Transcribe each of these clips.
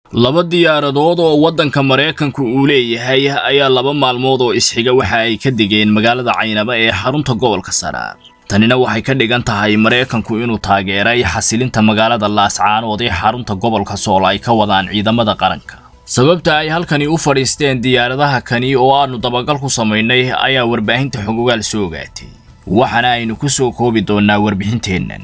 laba diyaaradood oo waddanka maraykanku uu leeyahay ayaa laba maalmood oo isxiga waxa ay ka degeen magaalada caynaba ee xarunta gobolka saraar tanina waxay ka dhigan tahay maraykanku inuu taageeray xasilinta magaalada laascaanood ee xarunta gobolka sool ay ka wadaan ciidamada qaranka sababta ay halkani u fadhiisteen diyaaradaha kani oo aanu dabagal ku samaynay ayaa warbaahinta xogogaal soo ogaatay waxaana aynu ku soo koobi doonnaa warbixinteennan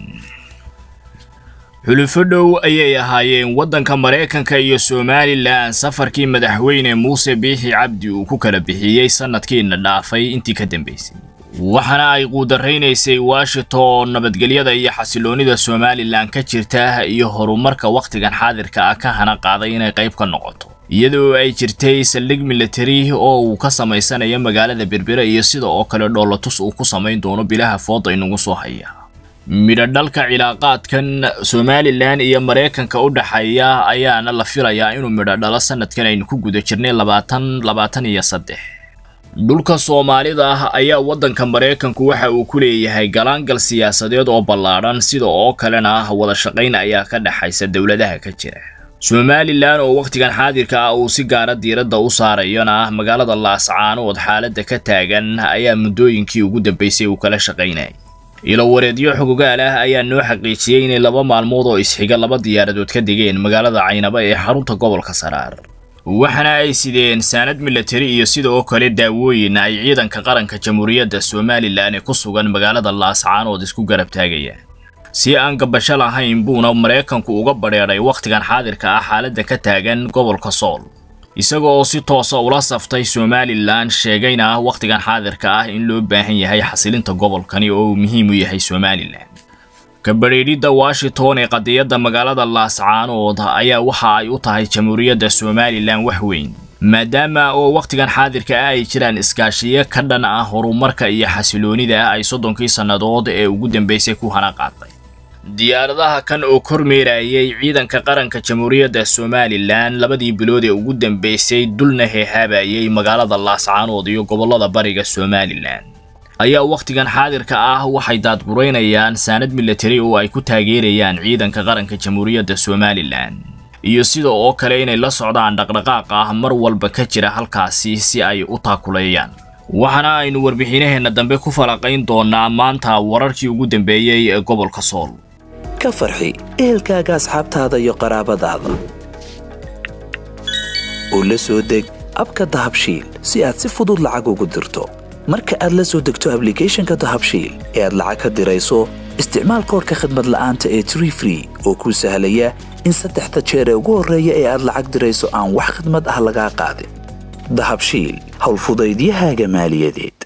xulufo dhow ayay ahaayeen waddanka maraykanka iyo somalilan safarkii madaxweyne muuse biixi cabdi uu ku kala bixiyey sannadkiina dhaafay intii ka dambaysay waxaana ay quudaraynaysay washington nabadgelyada iyo xasiloonnida somalilan ka jirta iyo horumarka wakhtigan xaadirka ah ka hana qaaday inay qayb ka noqoto iyadoo ay jirtay saldhig militari oo uu ka samaysanayo magaalada berbera iyo sida oo kale dhoolatus uu ku samayn doono bilaha fooda inagu soo haya midho dhalka cilaaqaadkan somalilan iyo maraykanka u dhexeeya ayaana la filayaa inuu midho dhalo sanadkan aynu ku guda jirnay labaatan labaatan iyo saddex dhulka soomaalida ah ayaa waddanka maraykanku waxa uu ku leeyahay galaangal siyaasadeed oo ballaadhan sida oo kalena ah wada shaqayn ayaa ka dhexaysa dowladaha ka jira somalilan oo wakhtigan xaadirka ah uu si gaara diiradda u saarayona ah magaalada laascaanood xaaladda ka taagan ayaa muddooyinkii ugu dambaysay uu kala shaqaynayay ilo wareedyo xogogaal ah ayaa noo xaqiijiyey inay laba maalmood oo isxiga laba diyaaradood ka degeen magaalada caynaba ee xarunta gobolka saraar waxaana ay sideen saanad milatari iyo sidoo kale daawooyin ay ciidanka qaranka jamhuuriyadda somalilan ee ku sugan magaalada laascaanood isku garab taagayaan si aan gabasho lahayn buuna maraykanku uga badheedhay wakhtigan xaadirka ah xaaladda ka taagan gobolka sool isaga oo si toosa ula saftay somalilan sheegayna wakhtigan xaadirka ah in loo baahan yahay xasilinta gobolkani oo uu muhiim u yahay somalilan kabadheedhidda washington ee qadiyadda magaalada laascaanood ayaa waxa ay u tahay jamhuuriyadda somalilan wax weyn maadaama oo wakhtigan xaadirka ah ay jiraan iskaashiyo ka dhan ah horumarka iyo xasiloonida ay soddonkii sannadood ee ugu dambaysay ku hana qaaday diyaaradaha kan oo kormeerayay ciidanka qaranka jamhuuriyadda somalilan labadii bilood ee ugu dambaysay dulna heehaabayay magaalada laascaanood iyo gobollada bariga somalilan ayaa wakhtigan xaadirka ah waxay daadguraynayaan saanad milatari oo ay ku taageerayaan ciidanka qaranka jamhuuriyadda somalilan iyo sida oo kale inay la socdaan dhaqdhaqaaq ah mar walba ka jira halkaasi si ay u taakuleeyaan waxaana aynu warbixinaheenna dambe ku falaqayn doonaa maanta wararkii ugu dambeeyey ee gobolka sool ka farxi ehelkaaga asxaabtaada iyo qaraabadaada oo la soo deg abka dahabshiil si aad si fudud lacag ugu dirto marka aad la soo degto ablicathonka dahabshiil ee aad lacag ka dirayso isticmaal koorka khadmad la'aanta ee tree free oo kuu sahlaya in saddexda jeer ee ugu horreeya ee aad lacag dirayso aan wax khadmad ah lagaa qaadin dahabshiil howlfudaydiyahaaga maaliyadeed